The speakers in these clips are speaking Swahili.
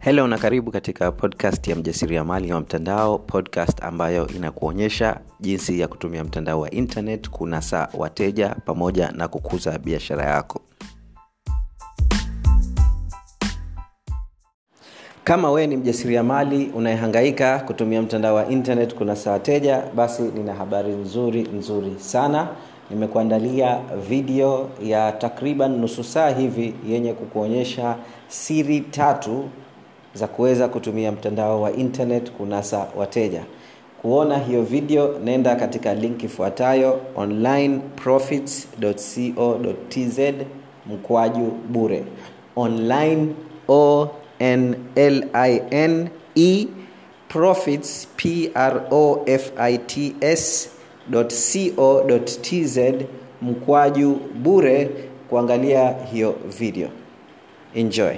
helo na karibu katika podcast ya mjasiriamali wa mtandao podcast ambayo inakuonyesha jinsi ya kutumia mtandao wa internet kunasa wateja pamoja na kukuza biashara yako kama wewe ni mjasiriamali unayehangaika kutumia mtandao wa internet kunasa wateja basi nina habari nzuri nzuri sana nimekuandalia video ya takriban nusu saa hivi yenye kukuonyesha siri tatu za kuweza kutumia mtandao wa internet kunasa wateja kuona hiyo video nenda katika link ifuatayo onlineprofits.co.tz mkwaju bure online o n l i n e profits p r o f i t s co.tz mkwaju bure kuangalia hiyo video enjoy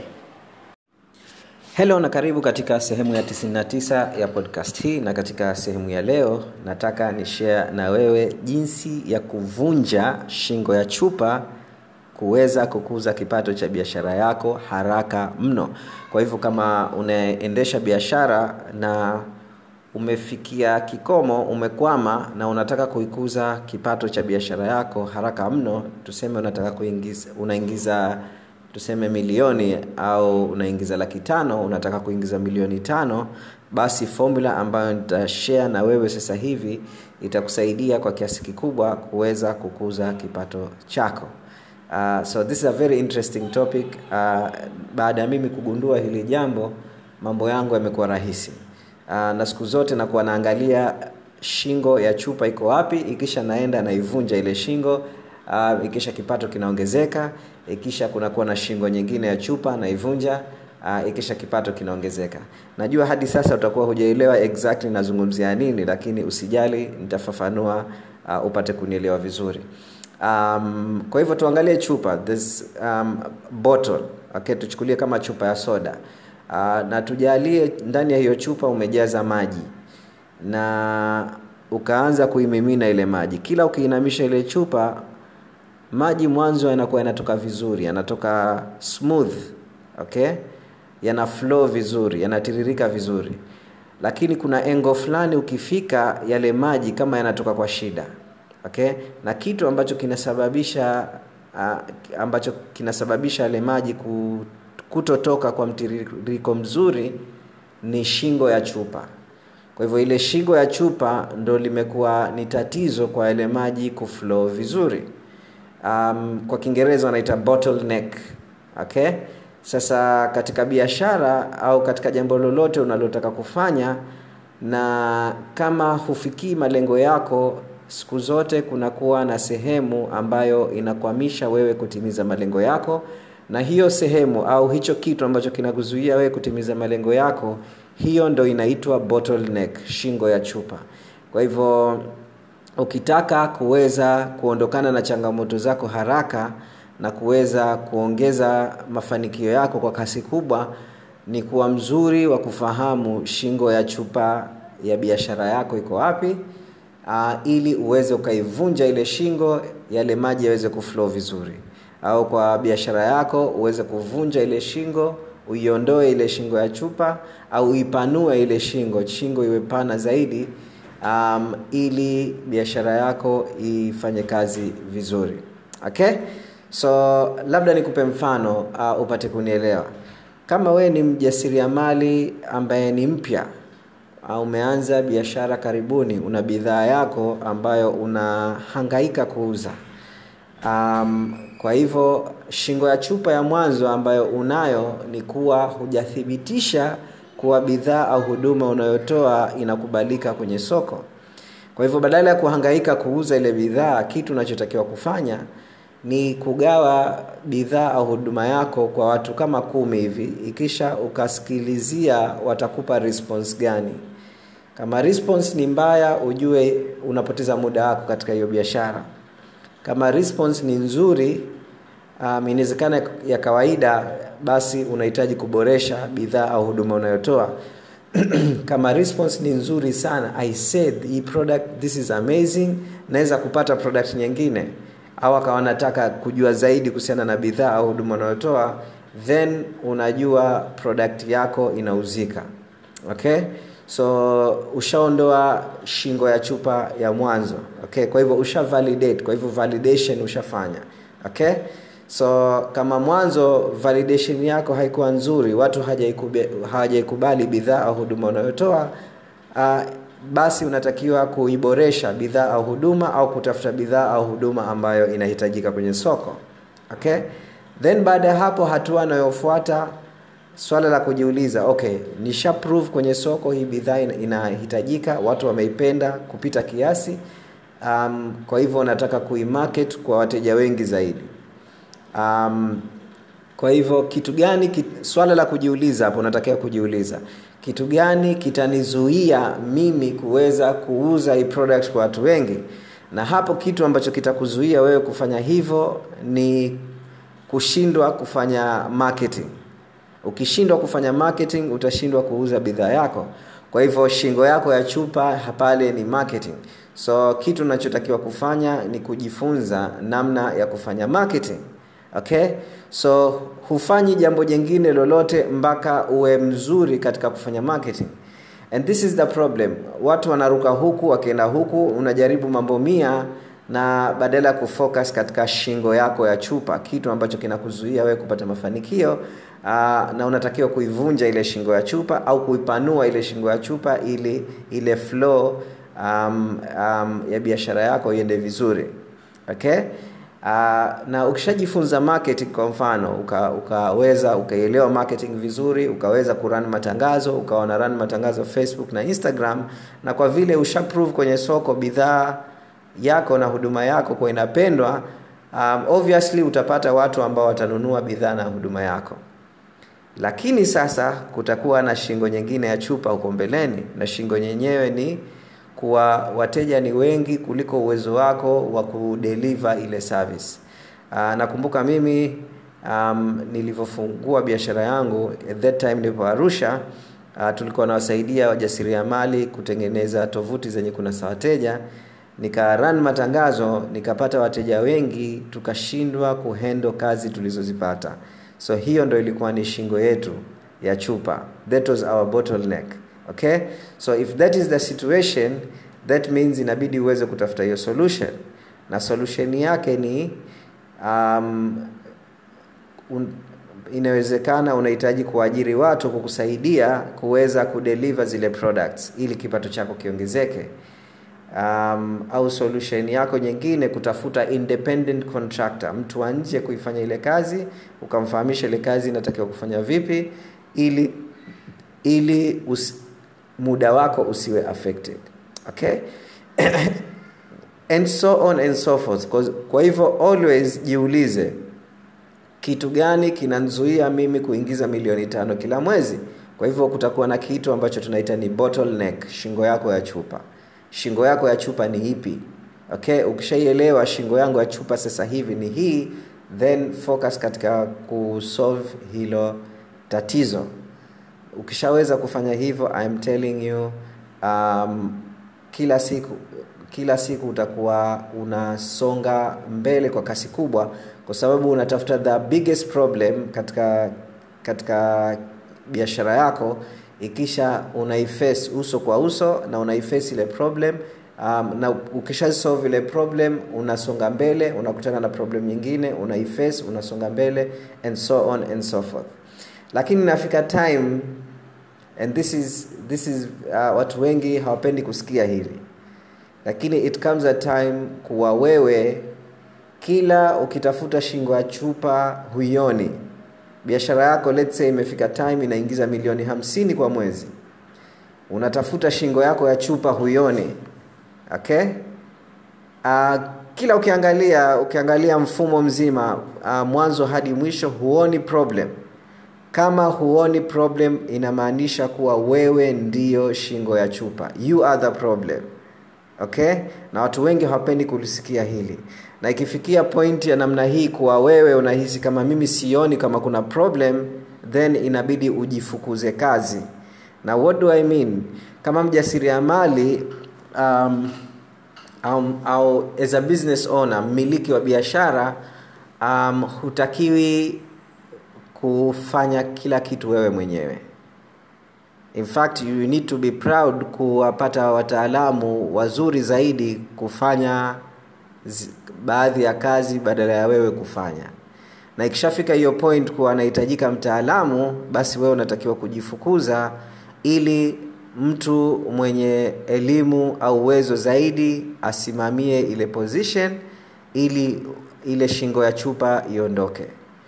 helo na karibu katika sehemu ya 99 ya podcast hii na katika sehemu ya leo nataka ni share na wewe jinsi ya kuvunja shingo ya chupa kuweza kukuza kipato cha biashara yako haraka mno kwa hivyo kama unaendesha biashara na umefikia kikomo umekwama na unataka kuikuza kipato cha biashara yako haraka mno tuseme unataka kuingiza unaingiza tuseme milioni au unaingiza laki tano unataka kuingiza milioni tano basi formula ambayo nitashare na wewe sasa hivi itakusaidia kwa kiasi kikubwa kuweza kukuza kipato chako uh, so this is a very interesting topic uh, baada ya mimi kugundua hili jambo mambo yangu yamekuwa rahisi uh, na siku zote nakuwa naangalia shingo ya chupa iko wapi ikisha naenda naivunja ile shingo uh, ikisha kipato kinaongezeka ikisha kunakuwa na shingo nyingine ya chupa naivunja uh, ikisha kipato kinaongezeka najua hadi sasa utakuwa hujaelewa exactly nazungumzia nini lakini usijali nitafafanua uh, upate kunielewa vizuri um, kwa hivyo tuangalie chupa this um, bottle okay tuchukulie kama chupa ya soda uh, na tujalie ndani ya hiyo chupa umejaza maji na ukaanza kuimimina ile maji kila ukiinamisha ile chupa maji mwanzo yanakuwa yanatoka vizuri yanatoka smooth okay yana flow vizuri yanatiririka vizuri lakini kuna engo fulani ukifika yale maji kama yanatoka kwa shida okay na kitu ambacho kinasababisha uh, ambacho kinasababisha yale maji kutotoka kwa mtiririko mzuri ni shingo ya chupa kwa hivyo ile shingo ya chupa ndo limekuwa ni tatizo kwa yale maji kuflow vizuri um, kwa kiingereza wanaita bottleneck okay sasa katika biashara au katika jambo lolote unalotaka kufanya na kama hufikii malengo yako siku zote kunakuwa na sehemu ambayo inakwamisha wewe kutimiza malengo yako na hiyo sehemu au hicho kitu ambacho kinakuzuia wewe kutimiza malengo yako hiyo ndo inaitwa bottleneck shingo ya chupa kwa hivyo ukitaka kuweza kuondokana na changamoto zako haraka na kuweza kuongeza mafanikio yako kwa kasi kubwa ni kuwa mzuri wa kufahamu shingo ya chupa ya biashara yako iko wapi uh, ili uweze ukaivunja ile shingo yale maji yaweze kuflow vizuri au kwa biashara yako uweze kuvunja ile shingo uiondoe ile shingo ya chupa au uipanue ile shingo shingo iwe pana zaidi um, ili biashara yako ifanye kazi vizuri okay so labda nikupe mfano uh, upate kunielewa kama wewe ni mjasiriamali ambaye ni mpya uh, umeanza biashara karibuni una bidhaa yako ambayo unahangaika kuuza um, kwa hivyo shingo ya chupa ya mwanzo ambayo unayo ni kuwa hujathibitisha kuwa bidhaa au huduma unayotoa inakubalika kwenye soko kwa hivyo badala ya kuhangaika kuuza ile bidhaa kitu unachotakiwa kufanya ni kugawa bidhaa au huduma yako kwa watu kama kumi hivi ikisha ukasikilizia watakupa response gani kama response ni mbaya ujue unapoteza muda wako katika hiyo biashara kama response ni nzuri um, inawezekana ya kawaida basi unahitaji kuboresha bidhaa au huduma unayotoa kama response ni nzuri sana i said hii product this is amazing naweza kupata product nyingine au akawa nataka kujua zaidi kuhusiana na bidhaa au huduma unayotoa then unajua product yako inauzika okay so ushaondoa shingo ya chupa ya mwanzo okay kwa hivyo usha validate kwa hivyo validation ushafanya okay so kama mwanzo validation yako haikuwa nzuri watu hawajaikubali bidhaa au huduma unayotoa uh, basi unatakiwa kuiboresha bidhaa au huduma au kutafuta bidhaa au huduma ambayo inahitajika kwenye soko okay then baada ya hapo hatua anayofuata swala la kujiuliza okay nisha prove kwenye soko hii bidhaa inahitajika watu wameipenda kupita kiasi um, kwa hivyo nataka kuimarket kwa wateja wengi zaidi um, kwa hivyo kitu gani kit, swala la kujiuliza hapo unatakiwa kujiuliza kitu gani kitanizuia mimi kuweza kuuza hii product kwa watu wengi na hapo kitu ambacho kitakuzuia wewe kufanya hivyo ni kushindwa kufanya marketing ukishindwa kufanya marketing utashindwa kuuza bidhaa yako kwa hivyo shingo yako ya chupa pale ni marketing so kitu unachotakiwa kufanya ni kujifunza namna ya kufanya marketing okay so hufanyi jambo jingine lolote mpaka uwe mzuri katika kufanya marketing and this is the problem watu wanaruka huku wakienda huku unajaribu mambo mia na badala ya kufocus katika shingo yako ya chupa kitu ambacho kinakuzuia wewe kupata mafanikio uh, na unatakiwa kuivunja ile shingo ya chupa au kuipanua ile shingo ya chupa ili ile flow um, um, ya biashara yako iende vizuri okay Uh, na ukishajifunza marketing kwa mfano uka, ukaweza ukaielewa marketing vizuri ukaweza kurun matangazo ukawa na run matangazo facebook na instagram na kwa vile ushaprove kwenye soko bidhaa yako na huduma yako kwa inapendwa um, obviously utapata watu ambao watanunua bidhaa na huduma yako lakini sasa kutakuwa na shingo nyingine ya chupa huko mbeleni na shingo yenyewe ni kuwa wateja ni wengi kuliko uwezo wako wa kudeliver ile service uh, nakumbuka mimi um, nilivyofungua biashara yangu at that time nipo arusha uh, tulikuwa nawasaidia wajasiriamali kutengeneza tovuti zenye kunasa wateja nika run matangazo nikapata wateja wengi tukashindwa kuhendo kazi tulizozipata so hiyo ndo ilikuwa ni shingo yetu ya chupa that was our bottleneck okay so if that is the situation that means inabidi uweze kutafuta hiyo solution na solution yake ni um, un, inawezekana unahitaji kuajiri watu kukusaidia kuweza kudeliver zile products ili kipato chako kiongezeke um, au solution yako nyingine kutafuta independent contractor mtu wa nje kuifanya ile kazi ukamfahamisha ile kazi inatakiwa kufanya vipi ili ili usi, muda wako usiwe affected okay and so on and so forth kwa hivyo always jiulize kitu gani kinanzuia mimi kuingiza milioni tano kila mwezi kwa hivyo kutakuwa na kitu ambacho tunaita ni bottleneck shingo yako ya chupa shingo yako ya chupa ni ipi okay ukishaielewa shingo yangu ya chupa sasa hivi ni hii then focus katika kusolve hilo tatizo ukishaweza kufanya hivyo I'm telling you um, kila siku kila siku utakuwa unasonga mbele kwa kasi kubwa kwa sababu unatafuta the biggest problem katika katika biashara yako ikisha unaiface uso kwa uso na unaiface ile problem um, na ukisha solve ile problem unasonga mbele unakutana na problem nyingine unaiface unasonga mbele and so on and so forth lakini nafika time and this is this is uh, watu wengi hawapendi kusikia hili lakini it comes a time kuwa wewe kila ukitafuta shingo ya chupa huioni biashara yako let's say imefika time inaingiza milioni hamsini kwa mwezi unatafuta shingo yako ya chupa huioni okay uh, kila ukiangalia ukiangalia mfumo mzima uh, mwanzo hadi mwisho huoni problem kama huoni problem inamaanisha kuwa wewe ndiyo shingo ya chupa you are the problem okay na watu wengi hawapendi kulisikia hili na ikifikia pointi ya namna hii kuwa wewe unahisi kama mimi sioni kama kuna problem then inabidi ujifukuze kazi na what do i mean kama mjasiriamali um, um, au as a business owner mmiliki wa biashara um, hutakiwi kufanya kila kitu wewe mwenyewe in fact you need to be proud kuwapata wataalamu wazuri zaidi kufanya zi, baadhi ya kazi badala ya wewe kufanya na ikishafika hiyo point kuwa anahitajika mtaalamu basi wewe unatakiwa kujifukuza ili mtu mwenye elimu au uwezo zaidi asimamie ile position ili ile shingo ya chupa iondoke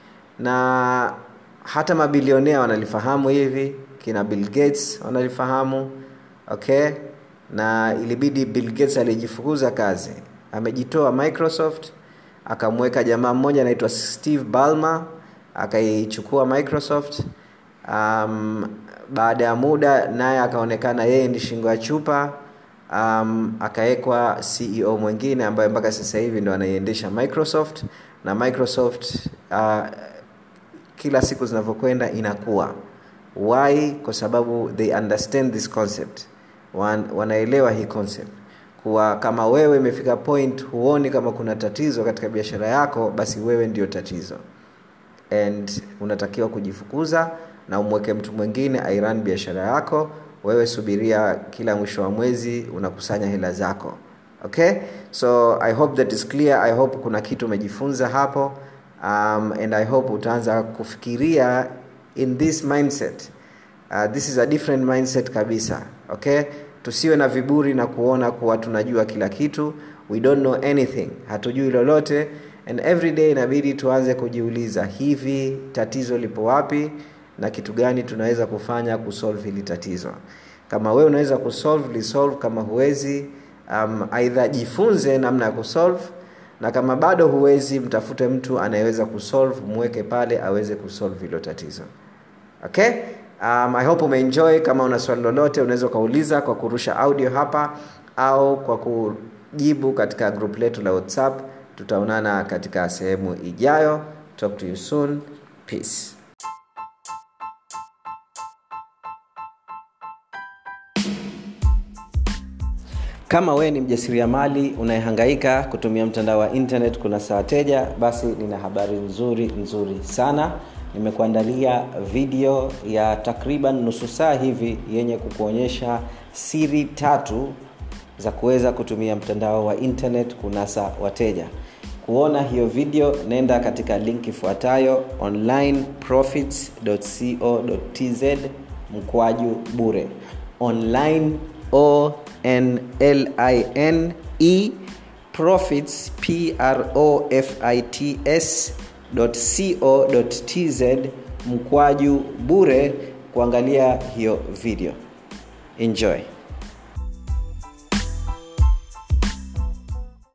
na hata mabilionea wanalifahamu hivi kina bill gates wanalifahamu okay na ilibidi bill gates alijifukuza kazi amejitoa microsoft akamweka jamaa mmoja anaitwa steve balmer akaichukua microsoft um, baada ya muda naye akaonekana yeye ndi shingo ya chupa um, akawekwa ceo mwingine ambaye mpaka sasa hivi ndo anaiendesha microsoft na microsoft uh, kila siku zinavyokwenda inakuwa why kwa sababu they understand this concept Wan, wanaelewa hii concept kuwa kama wewe imefika point huoni kama kuna tatizo katika biashara yako basi wewe ndio tatizo and unatakiwa kujifukuza na umweke mtu mwingine airan biashara yako wewe subiria kila mwisho wa mwezi unakusanya hela zako okay so i hope that is clear i hope kuna kitu umejifunza hapo um, and i hope utaanza kufikiria in this mindset uh, this is a different mindset kabisa okay tusiwe na viburi na kuona kuwa tunajua kila kitu we don't know anything hatujui lolote and every day inabidi tuanze kujiuliza hivi tatizo lipo wapi na kitu gani tunaweza kufanya kusolve hili tatizo kama wewe unaweza kusolve lisolve kama huwezi um, aidha jifunze namna ya kusolve na kama bado huwezi mtafute mtu anayeweza kusolve mweke pale aweze kusolve hilo tatizo okay um, i hope umeenjoy kama una swali lolote unaweza ukauliza kwa kurusha audio hapa au kwa kujibu katika group letu la whatsapp tutaonana katika sehemu ijayo talk to you soon peace kama wewe ni mjasiriamali unayehangaika kutumia mtandao wa internet kuna saa teja basi nina habari nzuri nzuri sana nimekuandalia video ya takriban nusu saa hivi yenye kukuonyesha siri tatu za kuweza kutumia mtandao wa internet kunasa wateja kuona hiyo video nenda katika link ifuatayo onlineprofits.co.tz mkwaju bure online o n l i n e profits p r o f i t s co.tz mkwaju bure kuangalia hiyo video enjoy